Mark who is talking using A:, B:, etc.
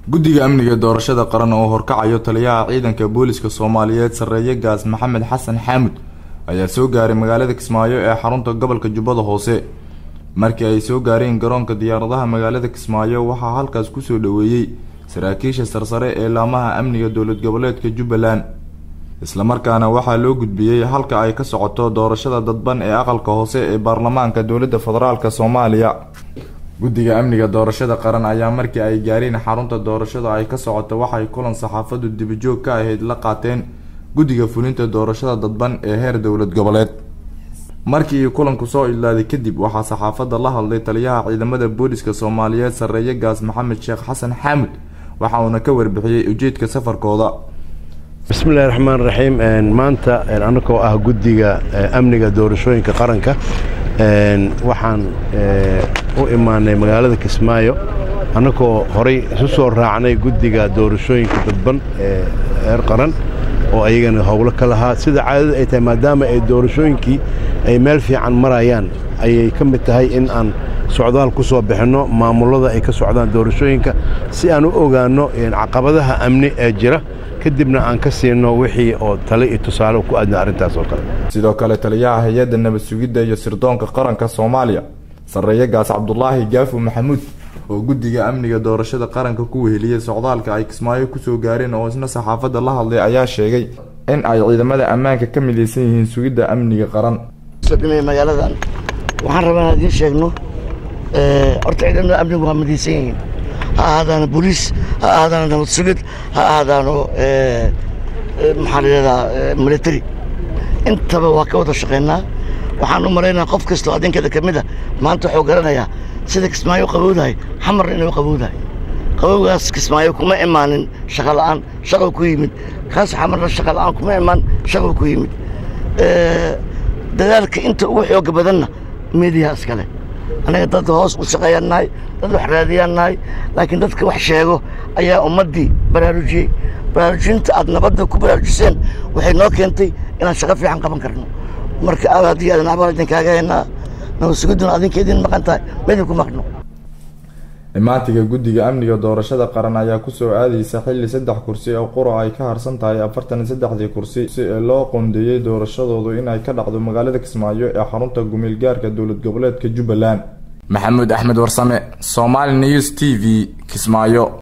A: guddiga amniga doorashada qaran oo horkacayo taliyaha ciidanka booliska soomaaliyeed sarreeye gaas maxamed xasan xaamud ayaa soo gaaray magaalada kismaayo ee xarunta gobolka jubbada hoose markii ay soo gaareen garoonka diyaaradaha magaalada kismaayo waxaa halkaas kusoo dhoweeyey saraakiisha sarsare ee laamaha amniga dowlad goboleedka jubbaland islamarkaana waxaa loo gudbiyey halka ay ka socoto doorashada dadban ee aqalka hoose ee baarlamaanka dowladda federaalk soomaaliya guddiga amniga doorashada qaran ayaa markii ay gaareen xarunta doorashada ay ka socoto waxay kulan saxaafadu dibijoog ka ahayd la qaateen guddiga fulinta doorashada dadban ee heer dowlad goboleed markii kulanku soo idlaaday kadib waxaa saxaafadda la hadlay taliyaha ciidamada booliska soomaaliyeed sarreeye gaas maxamed sheekh xasan xaamud waxa uuna ka warbixiyey ujeedka safarkooda
B: bismillahi raxmaan raxiim maanta annagoo ah guddiga amniga doorashooyinka qaranka waxaan u imaanay magaalada kismaayo annagoo horay isu soo raacnay guddiga doorashooyinka dadban ee heer qaran oo ayagana howlo ka lahaa sida caadada ay tahay maadaama ay doorashooyinkii ay meel fiican marayaan ayay ka mid tahay in aan socdaal ku soo bixinno maamullada ay ka socdaan doorashooyinka si aan u ogaanno caqabadaha amni ee jira kadibna aan ka siino wixii oo tale iyo tusaale ku aadna arrintaas oo kale
A: sidoo kale taliyaha hay-adda nabad sugidda iyo sirdoonka qaranka soomaaliya sarreeye gaas cabdulaahi gaafu maxamuud oo guddiga amniga doorashada qaranka ku weheliyey socdaalka ay kismaayo kusoo gaareen oo isna saxaafadda la hadlay ayaa sheegay in ay ciidamada ammaanka ka midaysan yihiin sugidda amniga qaran
C: magaaladan waxaan rabaa inaan idiin sheegno horta ciidamada amnigu waa midaysan yihiin ha ahaadaano boliis ha ahaadaano nabad sugid ha ahaadaano maxaa la yidhahdaa military intaba waa ka wada shaqaynaa waxaan u maraynaa qof kastoo adinkeeda ka mid a maanta wuxuu garanayaa sida kismaayo u qabowdahay xamarna inay u qabowdahay qabowgaas kismaayo kuma imaanin shaqa la'aan shaqo ku yimid kaas xamarna shaqa la'aan kuma imaan shaqo ku yimid dadaalka inta ugu xooga badanna miidiyaha iskale annaga dad hoos u shaqeeyaan nahay dad wax raadiyaan nahay laakiin dadka wax sheego ayaa ummaddii baraarujiyey baraarujinta aad nabadda ku baraarujiseen waxay noo keentay inaan shaqo fiican qaban karno marka aad haddii aadan abaal idinkaaga haynaa nabad sugidduna adinka idin maqan tahay ma idinku maqno
A: imaantiga guddiga amniga doorashada qaran ayaa kusoo aadaysa xilli saddex kursi oo qura ay ka harsan tahay afartan iyo saddexdii kursi si ee loo qoondeeyey doorashadoodu inay ka dhacdo magaalada kismaayo ee xarunta gumiil gaarka dowlad goboleedka jubbaland maxamuud axmed warsame somaali news t v kismaayo